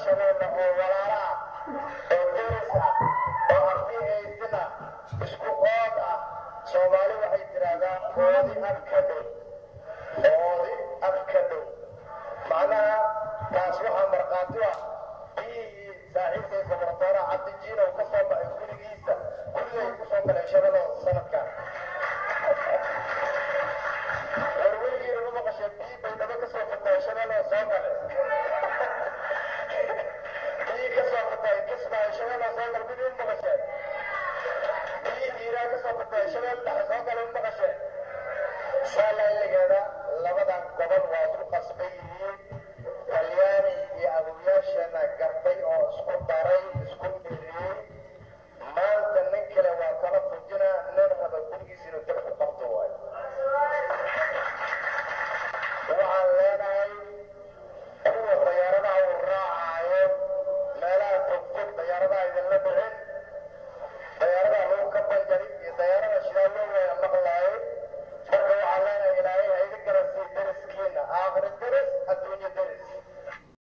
shabeelle oo walaala ah oo deris ah oo ardi haysana isku ood ah soomaali waxay tidhaahdaa oodi ad ka dhow oodi ad ka dhow macnaha taas waxaa markhaati ah biyihii saaxiibkay gobortoora cabdijiinow ka soo baxay gurigiisa gurigay ku soo galay shabeello sanadkan war weligiina ma maqasheen biyi bay dhaba ka soo fatay shabeello soo gale biyi ka soo fatay kismaayo shabeello soo gale mid u maqasheen biyi hiiraa ka soo fatay shabeel dhexe soo gale u maqasheen saa layligeeda labadan gobol waa isku qasbay